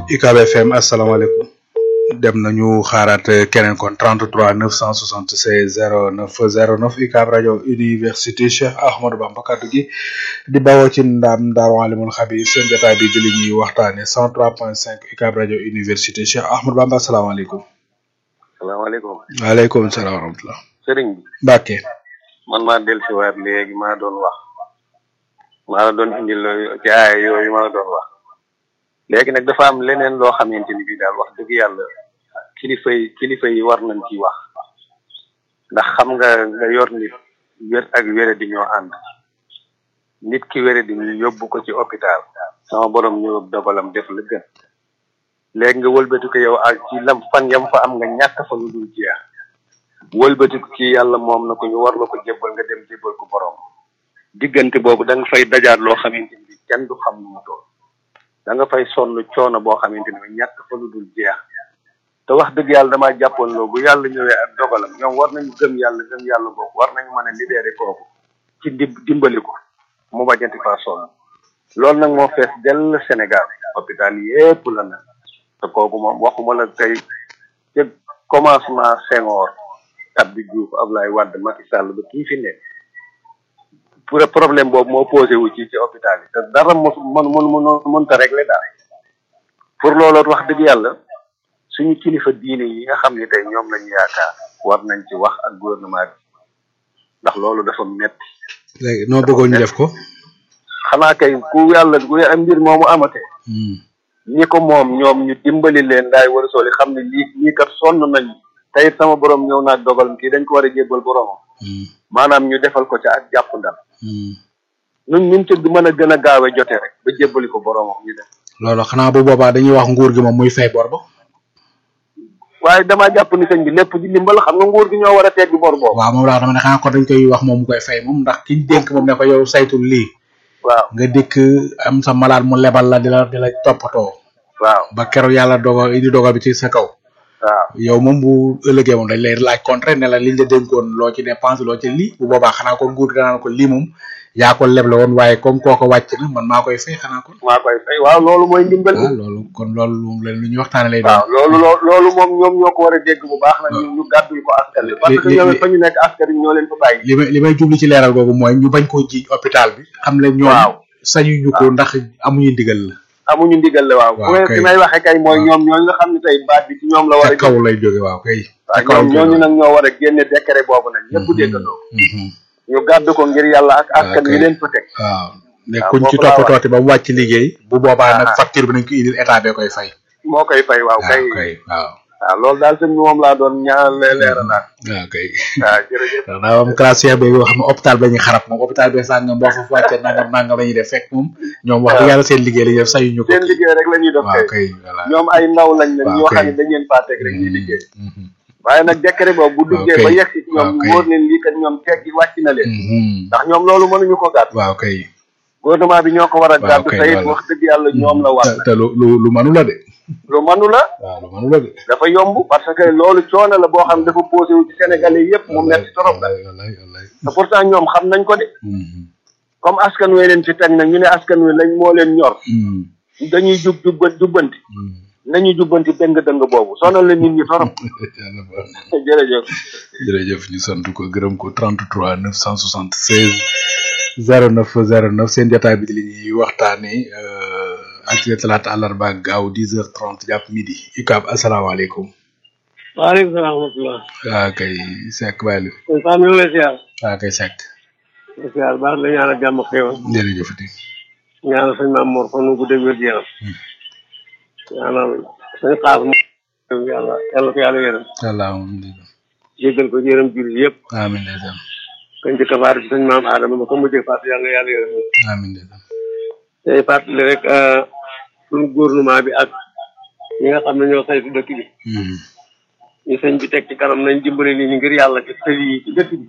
UCAB FM asalaamaaleykum dem nañu xaaraat keneen kon 33 976 09 09 UCAB rajo université Cheikh Ahmadou Bamba kaddu gi di bawoo ci ndam Daaru Alimul Xabir seen jotaay bi di li ñuy waxtaane 103.5 UCAB rajo université Cheikh Ahmadou Bamba asalaamaaleykum. salaamaaleykum. waaleykum salaam wa rahmatulah. sëriñ bi. Mbacke. man maa dellusiwaat léegi maa doon wax maa la doon indil ci aaya yooyu ma la doon wax léegi nag dafa am leneen loo xamante ni bii daal wax dëgg yàlla kilifa yi kilifa yi war nañ ci wax ndax xam nga nga yor nit wér ak wére di ñoo ànd nit ki wére di ñu yóbbu ko ci hôpital sama borom ñëw dogalam def la gën léegi nga wëlbati ko yow ak ci lam fan yam fa am nga ñàkk fa lu dul jeex wëlbati ko ci yàlla moom na ko ñu war la ko jébbal nga dem jébbal ko borom diggante boobu da nga fay dajaat loo xamante ni kenn du xam nu mu doon da nga fay sonn coono boo xamante ni ñàkk fa lu dul jeex te wax dëgg yàlla damaa jàppoon loo bu yàlla ñëwee ak dogalam ñoom war nañu gëm yàlla gëm yàlla boobu war nañu mën a libéré kooku ci di dimbali ko mu bajanti faa sonn loolu nag moo fees dell Sénégal hôpital yépp la nag te kooku moom waxuma la tey ca commencement Senghor Abdou Diouf Abdoulaye Wade Macky Sall ba kii fi nekk pour problème boobu moo posé wu ci ci hôpital yi te dara mos mën mën mën mënta régler daal pour looloot wax dëgg yàlla suñu kilifa diine yi nga xam ne tey ñoom lañu yaakaar war nañ ci wax ak gouvernement bi ndax loolu dafa metti léegi noo bëggoon ñu def ko. xanaa kay ku yàlla ku am mbir moomu amatee. ñi ko moom ñoom ñu dimbali leen daay war a sooli xam ne lii lii kat sonn nañu tey sama borom ñëw naag dogal kii dañ ko war a jébbal boromam. maanaam ñu defal ko ca ak jàpp ndal. ñun ñun ci mën a gën a gaawe jote rek ba jébbali ko boromam ñu def. loolu xanaa bu boobaa dañuy wax nguur gi moom muy fay bor ba. waaye damaa jàpp ni sëñ bi lépp di dimbal xam nga nguur gi ñoo war a teggi bor boobu. waaw moom laa dama ne xanaa kon dañ koy wax moom mu koy fay moom ndax kiñ dénk moom ne ko yow saytul lii. waaw nga dikk am sa malade mu lebal la di la di la toppatoo. waaw ba keroog yàlla dogal indi dogal bi ci sa kaw. waaw yow moom bu ëllëgee moom dañ lay laaj contrat ne la liñ la dénkoon loo ci dépense loo ci lii bu boobaa xanaa kon nguur gi danaan ko lii moom yaa ko leble woon waaye comme kooko wàcc na man maa koy fay xanaa kon. maa koy fay waaw loolu mooy ndimbal. waaw loolu kon loolu moom leen lu ñuy waxtaane lay waaw loolu loo loolu moom ñoom ñoo ko war a dégg bu baax nag ñu ñu gàddul ko askan wi parce que ñoom fa ñu nekk askan wi ñoo leen fa bàyyi. li may li may jubli ci leeral googu mooy ñu bañ koo jiiñ hôpital bi. xam ne ñoom waaw sañu ñu ko ndax amuñu ndigal la. amuñu ndigal la waaw. waaw kay fi may waxee kay mooy ñoom ñooñu nga xam ne tey baat bi ci ñoom la war a. ca kaw lay jóge waaw kay. waaw ñoom ñooñu nag ñoo war a génne décret boobu nag ñëpp déggandoo. ñu gàddu ko ngir yàlla ak askan wi leen fa teg. waaw ne waaw kuñ ci foofu laa toppatooti ba mu wàcc liggéey. bu boobaa nag Ah. facture bi nañ ko indil état bee koy fay. moo koy fay waaw kay. waaw kay waaw. waaw loolu daal sëñ bi moom laa doon ñaan leeralaat. waaw kay. waaw jërëjëf. ndax daa am classe bi yoo xam ne hôpital ba ñuy xarab moom hôpital bi sàngam boo fa wàccee nangam nangam la ñuy def fekk moom ñoom wax dëgg yàlla seen liggéey la ñuy def sayuñu ko. seen liggéey rek la ñuy def waaw kay. kay voilà. ñoom ay ndaw lañ leen waaw ñoo xam kay. ne dañ leen faa teg rek ñuy liggéey. Mhm. waaye nag décret boobu bu duggee kay. ba yegg si ci ñoom waaw ñu kay. wóor leen lii kat ñoom teggi wàcc na leen. Mhm. ndax ñoom loolu mënuñu ko gàtt. waaw kay. gouvernement bi ñoo ko war a waaw gàddu kay, te it voilà. wax dëgg yàlla ñoom la war. te te lu lu lu manu la de. lu mënu la waaw lu manu la de. dafa yomb parce que loolu coono la boo xam ne dafa posé wu ci Sénégalais yëpp mu metti trop la wallaay wallaay wallaay. te pourtant ñoom xam nañ ko de Mhm. comme askan wi leen fi teg nag ñu ne askan wi lañ moo leen ñor Mhm. dañuy jub jubba jubbanti Mhm. nañu jubbanti dëng-dëng boobu sonal la nit ñi torop yàlla baax na. jërëjëf jërëjëf ñu sant ko gërëm ko 33 976 09 09 seen jotaay bi di li ñuy waxtaanee altine talaata àllarba ak gaaw 10h30 jàpp midi UCAB asalaamaaleykum. waaleykum salaam wa rahmatulah. waa kay Seck Baye kon Fane ñu ngi lay ziar. waa kay Seck di ziar baax la ñaanal jàmm ak xéewal. jërëjëfati. ñaanal sëñ Maam Mor fan wu gudd ak wér gu yaram. ñaanal sëñ xaas mu yàlla yàlla ko yàlla yërëm. alhamdulilah. jéggal ko yërëm jullit yëpp. amiin ndeysaan. kañ ci kafaar ci sëñ Maam Adama ba ko mujjee fàttali yàlla yàlla yërëm. amiin ndeysaan. tey fàttali rek suñu gouvernement bi ak ñi nga xam ne ñoo saytu dëkk bi. Mhm. ñu sëñ bi teg ci kanam nañ dimbale nit ñi ngir yàlla ci tëli yi ci dëkk bi.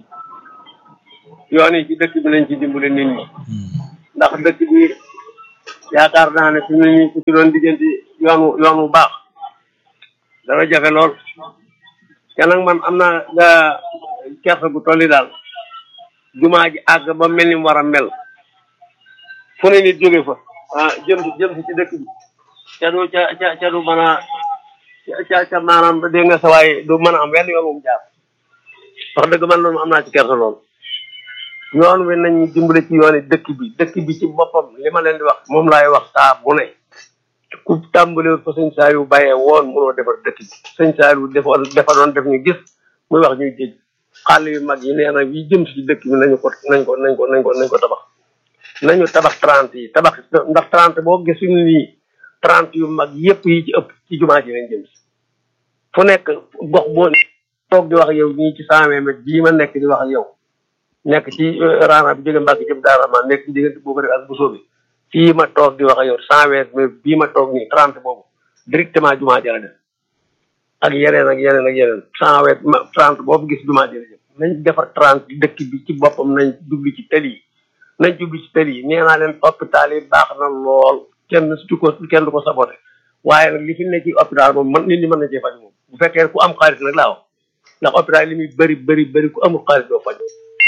yoon yi ci dëkk bi nañ ci dimbale nit ñi. Mhm. ndax dëkk bi yaakaar naa ne fi mu ne nii ku ci doon diggante yoonu yoon wu baax dana jafe lool te nag man am naa nga kersa gu tolli daal jumaa ji àgg ba mel ni mu war a mel fu ne nit jóge fa ah jëm si jëm si ci dëkk bi ca du ca ca ca du mën a ca ca maanaam dégg nga sa waay du mën a am wenn yoon wu mu jaar wax dëgg man loolu am naa ci kersa lool yoon wi nañ ñu dimbale ci yooni dëkk bi dëkk bi ci boppam li ma leen di wax moom laay wax saa bu ne ku tàmbale fa sëñ Saliou bàyyee woon mënoo defar dëkk bi sëñ Saliou defoon dafa doon def ñu gis muy wax ñuy dégg xàll yu mag yi nee na yi jëm ci dëkk bi nañu ko nañ ko nañ ko nañ ko nañ ko tabax nañu tabax trente yi tabax ndax trente boo gis fi mu nii trente yu mag yépp yi ci ëpp ci jumaa ji lañ jëm si fu nekk gox boo toog di wax yow ñii ci cent vingt mètres bii ma nekk di wax yow nekk ci raana bi jóge Mbàkke jëm Daara ma nekk ci diggante boobu rek ak Bousso bi fii ma toog di wax yow cent vingt mètres bii ma toog nii trente boobu directement jumaa ji la def ak yeneen ak yeneen ak yeneen cent vingt trente boobu gis jumaa ji la jëm nañ defar trente dëkk bi ci boppam nañ jubli ci tëli yi nañ jubli ci tëli yi nee naa leen hôpital yi baax na lool kenn du ko kenn du ko saboté waaye nag li fi ne ci hôpital moom man nit ñi mën na cee faj moom bu fekkee ku am xaalis nag laa wax ndax hôpital li muy bëri bëri bëri ku amul xaalis doo faj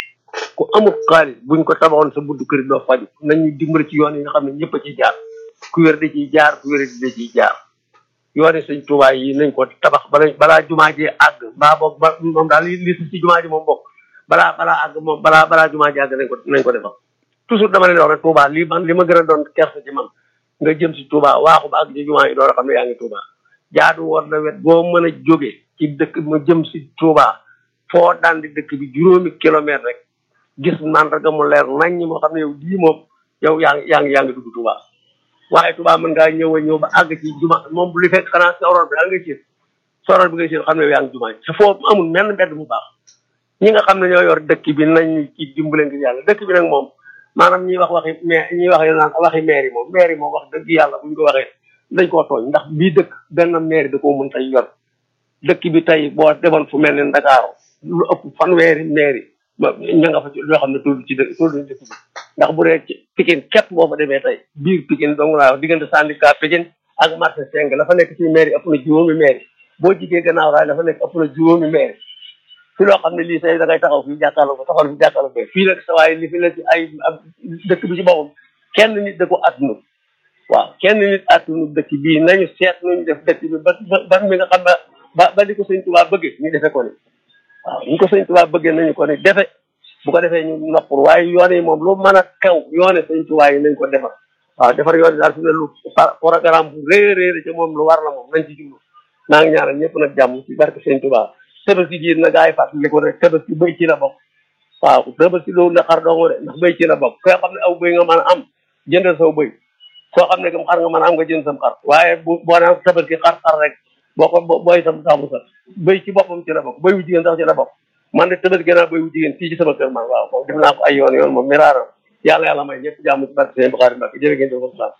ku amul xaalis buñ ko tabaxoon sa buddu kër doo faj nañu dimbali ci yoon yi nga xam ne ñëpp a ciy jaar ku wér da ciy jaar ku wér da ciy jaar yooni sëñ Tuubaa yi nañ ko tabax bala balaa jumaa ji àgg baa boog ba moom daal li li ci jumaa ji moom bokk balaa balaa àgg moom balaa balaa jumaa ji àgg nañ ko nañ ko defal toujours dama leen wax rek Touba li man li ma gën a doon kersa ci man nga jëm si Touba waaxu ba àgg ci jumaa yi door a xam ne yaa ngi Touba jaadu woon na wet boo mën a jóge ci dëkk ma jëm si Touba foo daan di dëkk bi juróomi kilomètre rek gis mandarga mu leer nañ ñi moo xam ne yow lii moom yow yaa ngi yaa ngi yaa ngi dugg Touba waaye Touba mën ngaa ñëw a ñëw ba àgg ci juma moom bu li fekk xanaa soroor bi daal nga ci soroor bi nga ci xam ne yaa ngi jumaa ci foofu amul menn mbedd mu baax ñi nga xam ne ñoo yor dëkk bi nañ ci dimbale ngir yàlla dëkk bi nag moom maanaam ñuy wax waxi mais ñuy wax naan waxi maire yi moom maire yi moom wax dëgg yàlla buñ ko waxee dañ koo tooñ ndax bii dëkk benn maire da koo mën tay yor dëkk bi tey boo demoon fu mel ne Ndakaaru lu ëpp fanweeri maire yi ña nga fa ci loo xam ne tudd ci dëkk tudd dëkk bi ndax bu dee ci Pikine képp boo fa demee tey biir Pikine dong laa wax diggante syndicat Pikine ak marché Seng la fa nekk ci maire yi ëpp na juróomi maire boo jigee gannaaw raay la fa nekk ëpp na juróomi maire fi loo xam ne lii say da ngay taxaw fii jàkkaarloo ko taxaw fi jàkkaarloo ko fii nag sa waaye li fi la ci ay dëkk bi ci boppam kenn nit da ko attunu waaw kenn nit attunu dëkk bii nañu seet nañu def dëkk bi ba ba mi nga xam ne ba ba di ko sëñ Tuubaa bëggee ñu defe ko ni waaw ñu ko sëñ Tuubaa bëggee nañu ko ni defe bu ko defee ñu noppul waaye yoon yi moom lu mën a xew yoone sëñ Tuubaa yi nañ ko defar waaw defar yoon yi daal fi ne lu programme bu réy réy ci moom lu war la moom nañ ci jublu maa ngi ñaanal ñëpp nag jàmm ci barke sëñ Tuubaa tabaski ji na gaa yi fàttali ko rek tabaski bëy ci la bokk waaw tabaski loolu la xar dong de ndax bëy ci la bokk koo xam ne aw bëy nga mën a am jëndal saw bëy koo xam ne kam xar nga mën a am nga jënd sam xar waaye bu boo naan tabaski xar xar rek boo ko booy sam saamu sa bëy ci boppam ci la bokk bëy wu jigéen sax ci la bokk man de tabaski naa bëy wu jigéen fii ci sama kër man waaw moom def naa ko ay yoon yoon moom miraaram yàlla yàlla may ñëpp jàmm ci barke seen Buxaari Mbàkke jërë ngeen jëf salaam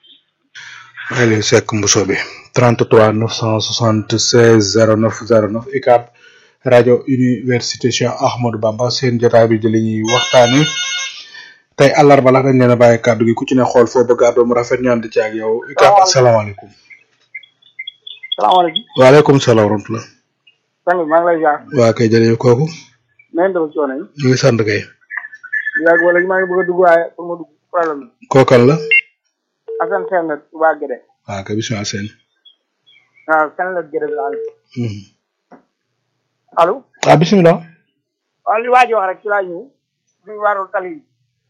Aliou Seck Mbuso bi 33 976 09 09 UCAB rajo université Cheikh Ahmadou Bamba seen jotaay bi di li ñuy waxtaane tey àllarba la dañ leen a bàyyi kàddu gi ku ci ne xool foo bëgg àddoo mu rafet ñu ànd ci ak yow UCAB asalaamaaleykum. salaamaaleykum. waaleykum salaam wa rahmatulah. sang bi maa ngi lay jaar. waa kay jërëjëf kooku. na ngeen def coono yi. ñu ngi sant kay. yàgg wala maa ngi bëgg a dugg waaye pour ma dugg problème bi. kookal la. Assane Sène la Touba Guédé. waa kay bisimilah seen. waaw Sène la Guédé bi laa allo. ah bisimilah. waaw li waa ji wax rek ci laa ñëw. li warul tali yi.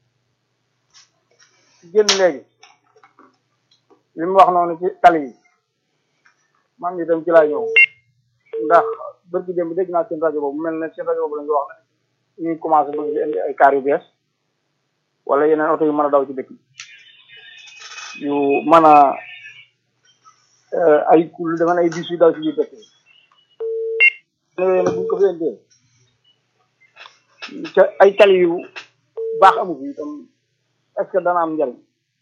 génn léegi. li mu wax noonu ci tali yi. man itam ci laa ñëw. ndax bërki démb dégg naa seen rajo boobu mel ne seen rajo boobu la ñu wax ne ñuy commencé bëgg di indi ay car yu bees wala yeneen oto yu mën a daw ci dëkk bi yu mën a ay lu defe ay bis yu daw ci biir dëkk bi yooyu nag buñ ko fi indee te ay tali yu baax amu fi itam est-ce que dana am njariñ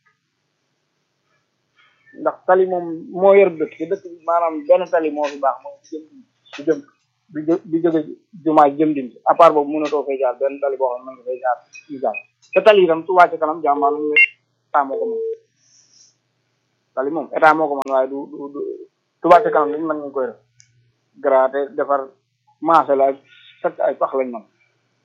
ndax tali moom moo yor dëkk te dëkk bi maanaam benn tali moo fi baax mooy jëm di jëm di jë di jóge jumaa jëm dim à part boobu mënatoo fay jaar benn tali boo xam ne mën nga fay jaar ñu jaar te tali itam Touba ca kanam jàmmaa lu ne état moo ko mën tali moom état moo ko mën waaye du du du Touba ca kanam lañ mën nañ koy def graté defar marché la fekk ay pax lañ mën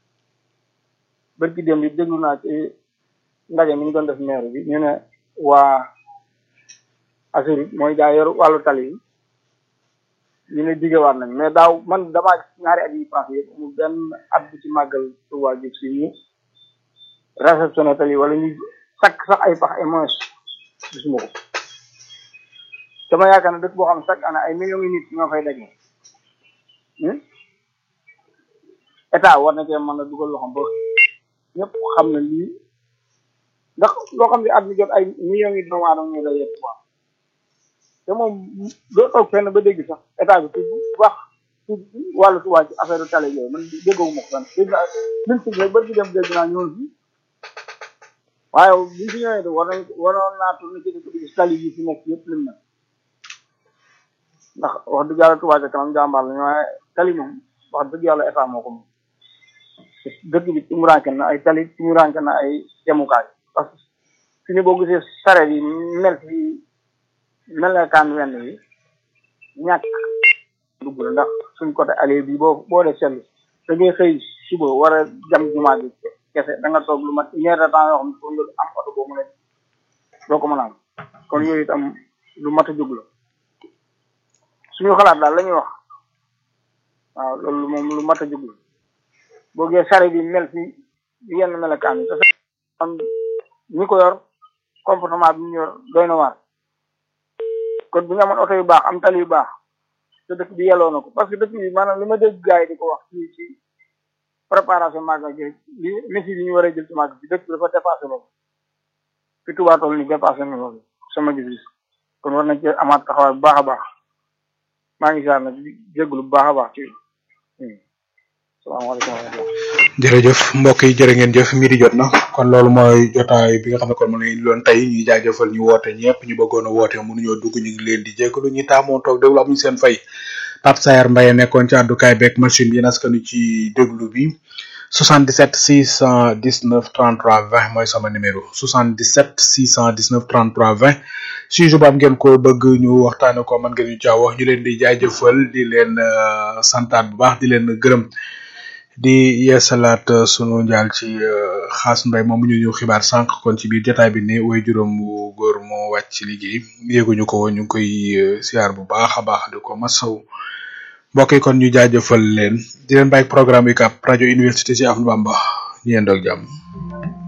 bërki démb bi déglu naa ci ndaje mi ñu doon def maire bi ñu ne waa assuré mooy gaa yor wàllu tali yi ñu ne diggewaat nañ mais daaw man damaa gis ñaari at yi passé yëpp mu benn at bu ci màggal Touba jub si ñu réceptionné tali wala ñu sakk sax ay pax ay moyens gisuma ko dama yaakaar ne dëkk boo xam ne chaque année ay millions yi nit ñoo fay daje état war na cee mën a dugal loxoom ba ñëpp xam ne lii ndax loo xam ne at mi jot ay millions yi doomu aadama ñoo daje Touba te moom doo toog fenn ba dégg sax état bi tudd wax tudd wàllu Touba ci affaire tali yooyu man déggoo ma ko fan dégg naa liñ si rek ba ci dem dégg naa ñëwoon fi waaye buñ fi ñëwee de war nañ waroon naa tourné ci dëkk bi gis tali yi fi nekk yëpp lim na ndax wax dëgg yàlla Touba ca kanam jàmbaar la ñu waaye tali moom wax dëgg yàlla état moo ko moom dëkk bi tumuranke na ay tali tumuranke na ay demukaay parce que fi ni boo gisee sareet yi mel fi mel na kaan wenn yi ñàkk dugg la ndax suñ côté allée bi boo boo dee seetlu da ngay xëy suba war a jam jumaa bi kese da nga toog lu mat une heure de temps yoo xam ne pour nga am oto boo mën a doo ko mën a am kon yooyu itam lu mat a jóg la suñu xalaat daal la ñuy wax waaw loolu moom lu mat a jóg la boo gisee sare bi mel fi yenn melekaan yi te kon ñi ko yor comportement bi ñu yor doy na waar kon bu ñu amoon oto yu baax am tali yu baax te dëkk bi yelloo na ko parce que dëkk bi maanaam li ma dégg gars yi di ko wax ci ci préparation màggal gi li mesures yi ñu war a jël ci màggal bi dëkk bi dafa dépassé loolu fi Touba toll ni dépassé na loolu sama gis-gis kon war nañ ci amaat taxawaay bu baax a baax maa ngi jaar nag di jégalu bu baax a baax ci salaamaaleykum wa rahmatulah. jërëjëf mbokk yi jërë ngeen jëf midi jot na kon loolu mooy jotaay bi nga xam ne kon mën nañu loon tey ñuy jaajëfal ñu woote ñëpp ñu bëggoon a woote mënuñoo dugg ñu ngi leen di jégalu ñi taamoo toog déglu amuñu seen fay Pape Sayar Mbaye nekkoon ci àddukaay beeg machine bi naskanu ci déglu bi 77 619 33 20 mooy sama numéro 77 619 33 20 sujet bu am ngeen ko bëgg ñu waxtaane ko man ngeen ñu caa wax ñu leen di jaajëfal di leen santaat bu baax di leen gërëm di yeesalaat sunu njaal ci xaas mbay moom ñu ñëw xibaar sànq kon ci biir jotaay bi ne way juróom bu góor moo wàcc ci liggéey yéeguñu ko woon ñu ngi koy siyaar bu baax a baax di ko masaw mbokk yi kon ñu jaajëfal leen di leen bàyyi programme yi kap rajo université si Ahmadou Bamba ñu yendoog jàmm